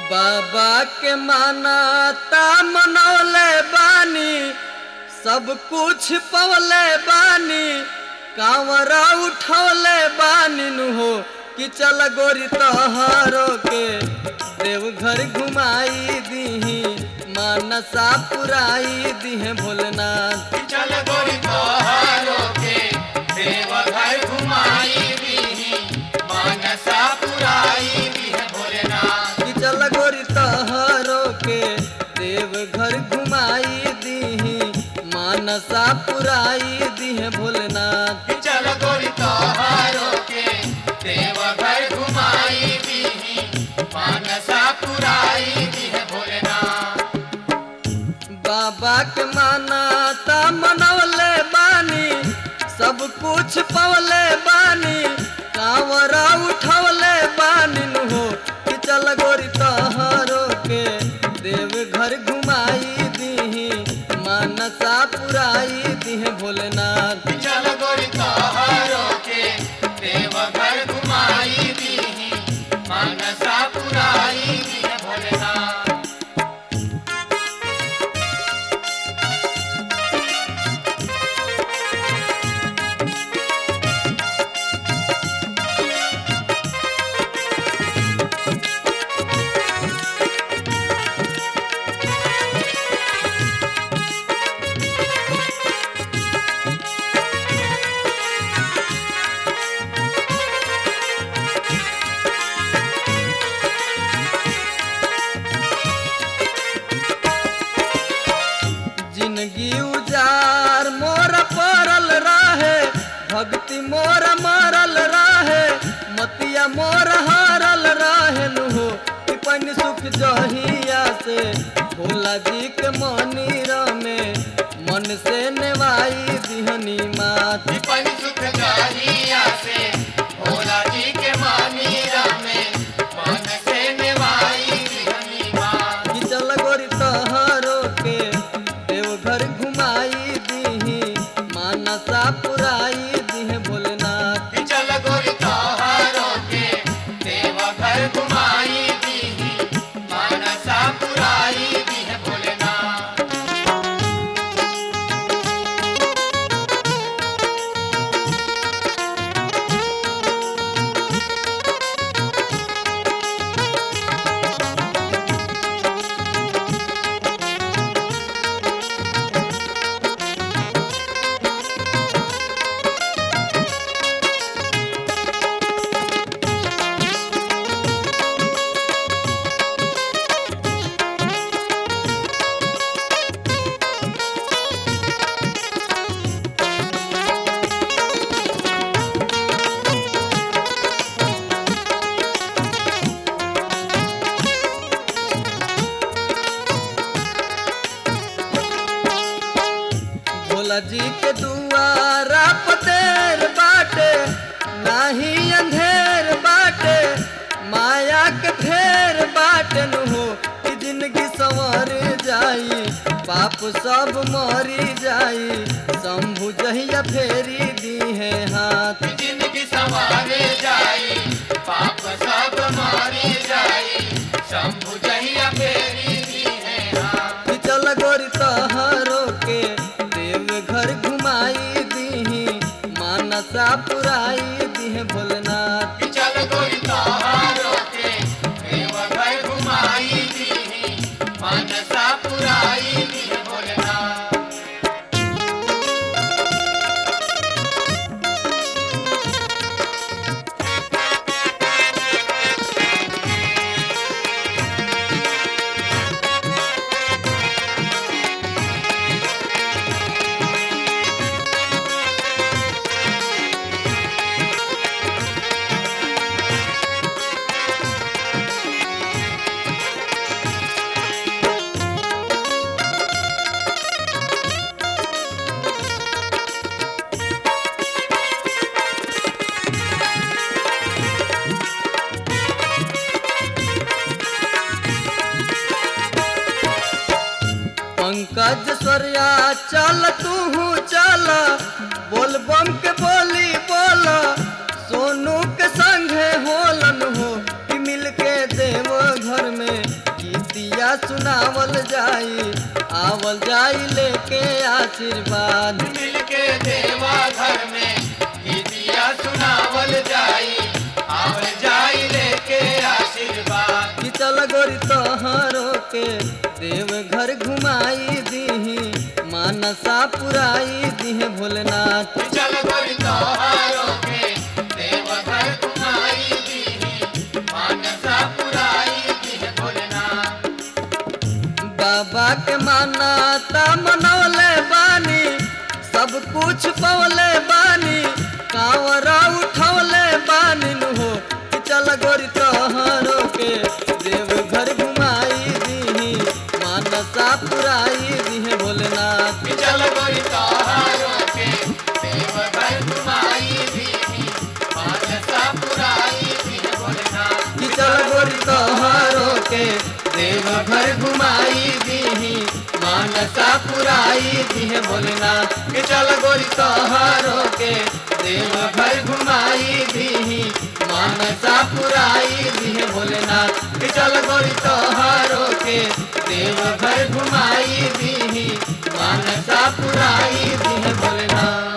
बाबा के मानाता मनौले बानी सब कुछ पवले बानी कांवरा उठौले बानी नु हो कि चल गोरी तोहरो के देवघर घुमाई दीही मानसा पुराई दीहे भोलेनाथ चल गोरी तोहारो के देवघर घुमाई दीही मानसा पुराई दीह भोलेनाथ कि चल गोरी तोहरो के देवघर घुमाई दीही मानसा पुराई दीहे भोलेनाथ चल गोरी तोहारो के देवघर घुमाई दीही मानसा पुराई दीह भोलेनाथ बाबा के मानाता मनौले बानी सब कुछ पवले बानी कांवरा उठौले बानी नु हो कि चल गोरी तोहरो के देवघर घुमाई दीही मानसा पुराई दीहे भोलेनाथ चल गोरी तोहारो के देवघर घुमाई दीही मानसा पुराई दीह भोलेनाथ जिंदगी उजार मोर पड़ल रहे भक्ति मोर मरल रहे मतिया मोर हारल रहे नु हो कि पन सुख जहिया से भोला जी के मंदिर में मन से नेवाई दिहनी मात विपन सुख जाहिया से भोला जी के मानीरा में मन से निवाई हनी माँ कि चल गोरी तोहरो के देवघर घुमाई दीही मानसा पुराई दीहे भोलेनाथ चल गोरी तोहारो के देवघर घुमाई दीही मानसा पुराई दीह भोलेनाथ भोला जी के दुआरा पतेर बाटे नाही अंधेर बाटे माया के फेर बाटे नु हो कि जिंदगी संवर जाई पाप सब मरी जाई शंभु जहिया फेरी दी है हाथ जिंदगी संवारे जाई पाप सब मारी जाई शंभु जहिया फेरी दी है हाथ कि चल गोरी तोहरो के देवघर घुमाई दीही मानसा पुराई दीहे भोलेनाथ चल गोरी तोहारो के देवघर घुमाई दीही मानसा पुराई दीह भोलेनाथ पंकज स्वर्या चल तू चल बोल बम के बोली बोल सोनू के संगे होलन हो कि मिल के देव घर में आशीर्वाद मिलके देवा घर में गीतिया सुनावल जाई आवल जाई लेके आशीर्वाद कि चल गोरी तोहरो के देव घर घुमाई दीही मानसा पुराई दीहे भोलेनाथ चल गोरी तोहारो के देव घर घुमाई दीही मानसा पुराई दीह भोलेनाथ बाबा के मानाता मनौले बानी सब कुछ पौले बानी कांवरा उठौले बानी नु हो कि चल गोरी तोहरो के देव घर घुमाई दीही मानसा पुराई दीहे भोलेनाथ चल गोरी तोहारो के देव घर घुमाई दीही मानसा पुराई दीह भोलेनाथ कि चल गोरी तोहरो के देव घर घुमाई दीही मानसा पुराई दीहे भोलेनाथ कि चल गोरी तोहरो के देव घर घुमाई दीही मानसा पुराई दीहे भोलेनाथ कि चल गोरी तोहरो के देव घर घुमाई दीही मानसा पुराई दीहे भोलेनाथ